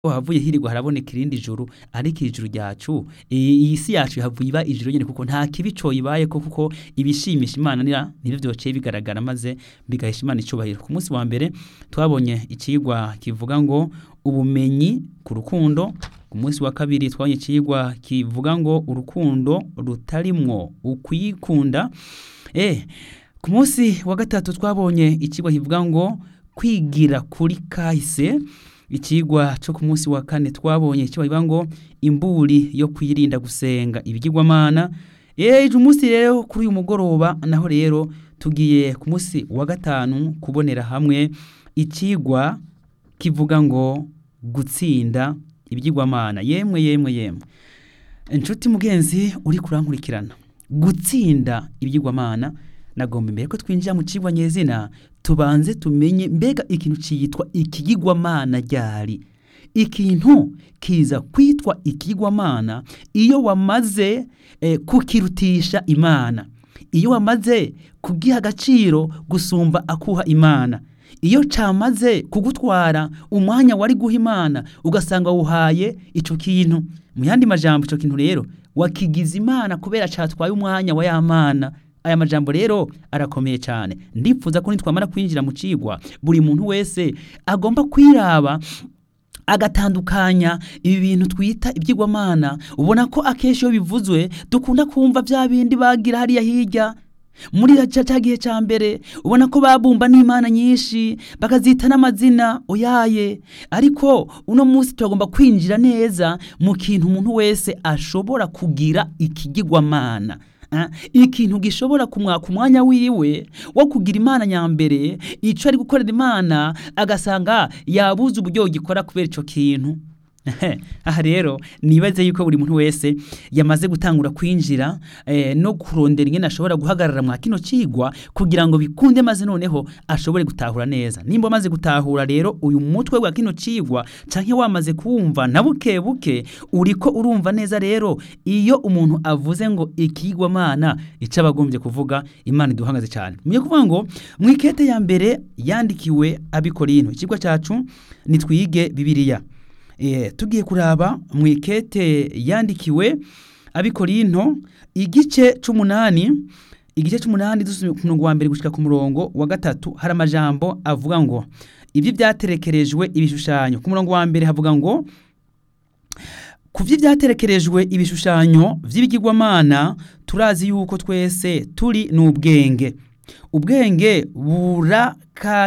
havuye hirirwa haraboneka irindi juru ariko ijuru ryacu iyi si yacu havuye iba ijuru nyene kuko nta kibi coyibayeko kuko ibishimisha imana nira nivyo vyoceye bigaragara maze bigahesha imana icubahiro ku munsi wa mbere twabonye icigwa kivuga ngo ubumenyi ku rukundo ku munsi wa kabiri twabonye icigwa kivuga ngo urukundo rutarimwo ukwikunda eh ku munsi wa gatatu twabonye icigwa kivuga ngo kwigira kuri kahise ikigwa cyo ku munsi wa kane twabonye icyo bavuga ngo imburi yo kwirinda gusenga ibigirwamana ejo umunsi rero kuri uyu mugoroba naho rero tugiye ku munsi wa gatanu kubonera hamwe ikigwa kivuga ngo gutsinda ibyigwamana yemwe yemwe yemwe inshuti mugenzi uri kurankurikirana gutsinda ibyigwamana nagomba imbere ko twinjira mu kigwa nyezina tubanze tumenye mbega ikintu ciyitwa ikigirwamana ryari ikintu kiza kwitwa ikigirwamana iyo wamaze eh, kukirutisha imana iyo wamaze kugiha agaciro gusumba akuha imana iyo camaze kugutwara umwanya wari guha imana ugasanga wuhaye ico kintu mu yandi majambo ico kintu rero wakigize imana kubera catwaye umwanya wa yamana aya majambo rero arakomeye cyane ndipfuza ko nitwamara kwinjira mu cigwa buri muntu wese agomba kwiraba agatandukanya ibi bintu twita ibyigwamana ubona ko akenshi iyo bivuzwe dukunda kumva bya bindi bagira hariya hirya muri cya gihe cya mbere ubona ko babumba n'imana nyinshi bakazita n'amazina oyaye ariko uno munsi turagomba kwinjira neza mu kintu umuntu wese ashobora kugira ikigirwamana ikintu gishobora kumwaka umwanya wiwe wo kugira imana nyambere icyo ari gukorera imana agasanga yabuze uburyo gikora kubera icyo kintu aha rero nibaze yuko buri muntu wese yamaze gutangura kwinjira no kurondera ingene ashobora guhagarara mwa kino kigwa kugira ngo bikunde maze noneho ashobore gutahura neza nimba amaze gutahura rero uyu mutwe wa kino kigwa canke wamaze kuwumva na buke buke uriko urumva neza rero iyo umuntu avuze ngo ikigwamana ico abagombye kuvuga imana iduhagaze cyane muye kuvuga ngo mwikete ya mbere yandikiwe abikorino ikigwa cacu nitwige bibiliya tugiye kuraba mu ikete yandikiwe abikorinto igice c'umunani igice c'umunani dusubye ku murongo wa mbere gushika ku murongo wa gatatu hari amajambo avuga ngo ibyo byaterekerejwe ibishushanyo ku murongo wa mbere havuga ngo ku byo byaterekerejwe ibishushanyo vy'ibigirwamana turazi yuko twese turi n'ubwenge ubwenge buraka